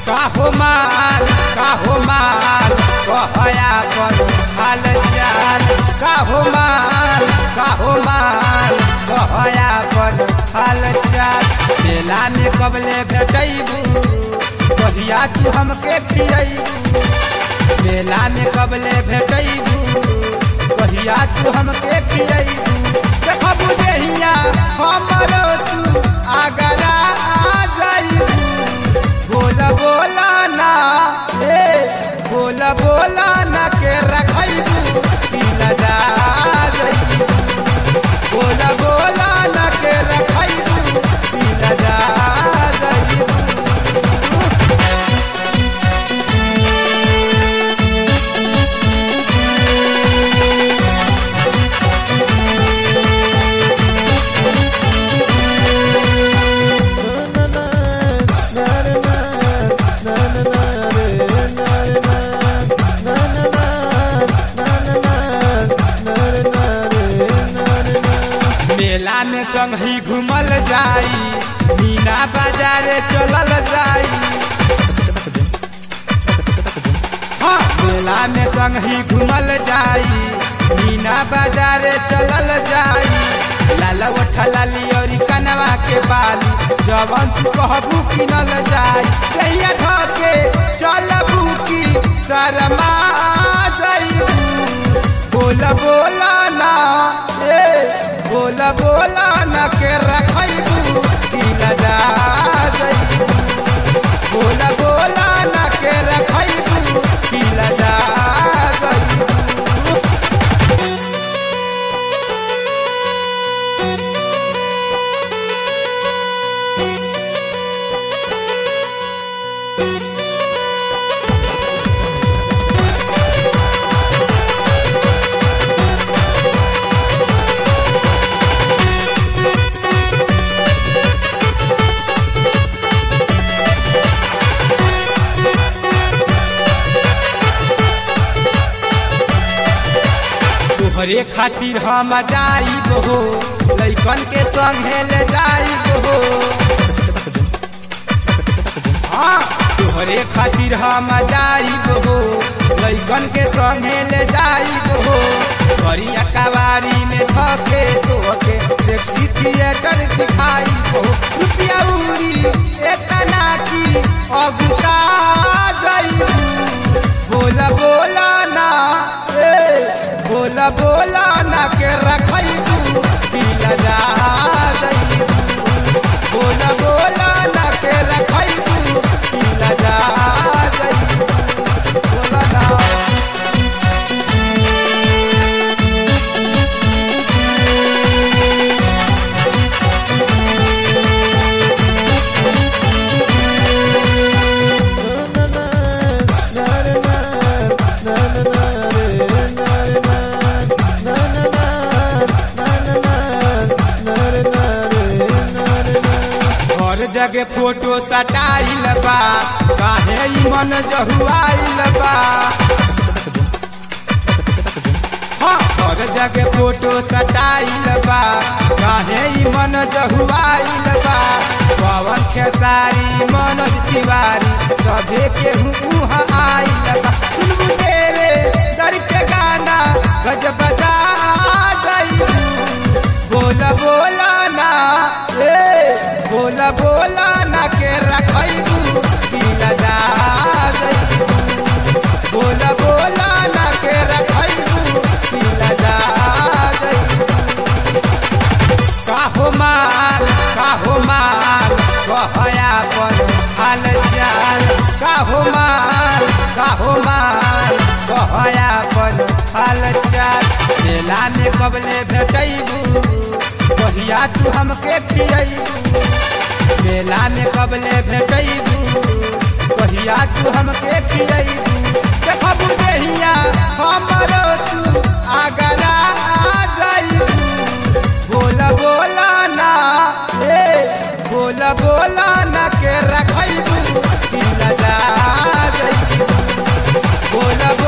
काहो माल काहो माल कहया पर हाल चाल काहो माल काहो माल कहया पर हाल चाल मेला में कबले भेटैबू कहिया तू हमके खियैबू मेला में कबले भेटैबू कहिया तू हमके खियैबू देखबू देहिया हमरो तू आगरा आ जाइबू बोला बोला ना ए बोला बोला ना के रखैबू दिल जा जाइबू बोला बोला ना के रखैबू दिल जा जाइबू मेला में संग ही घूमल जाई मीना बाजार चलल जाई हाँ मेला में संग ही घूमल जाई मीना बाजार चलल जाई लाला उठा लाली और कनवा के बाली जवन तू कहबू किनल जाई कहिया धके चलबू की शर्मा जाइबू बोला बोला ना ए बोला बोला ना के रखैबू दिल जा जाइबू बोला बोला ना के रखैबू दिल जा जाइबू तोहरे खातिर हम जाइब हो लैकन के संगे ले जाइब हो हाँ तोहरे खातिर हम जाइब हो लैकन के संगे ले जाइब हो करिया कवारी में धके तोके सेक्सी थिएटर दिखाई हो रुपया उड़ी एतना की अगुता जाइबू बोला बोला ना ए बोला बोला ना के रखैबू दिल जा जाइबू बोला बोला ना के रखैबू दिल जा जाइबू बोला ना हर जगह फोटो सटाइल बा काहे ई मन जहुआइल बा हाँ, हर जगह फोटो सटाइल बा काहे ई मन जहुआइल बा पवन खेसारी मनोज तिवारी सभे के उहाँ आइल बा सुनबू देवे दर के गाना गज बजा जाइबू बोला बोला ना ए बोला बोला ना के रखैबू दिल जा जाइबू बोला बोला ना के रखैबू दिल जा जाइबू काहो माल काहो माल कहया पर हाल चाल काहो माल काहो माल कहया पर हाल चाल मेला में कबले भेटैबू कहिया तू हमके खियैबू मेला में कबले भेटैबू कहिया तू हमके खियैबू देखबू देहिया हमरो तू आगरा आ जाइबू बोला बोला ना ए बोला बोला ना के रखैबू दिल जा जाइबू बोला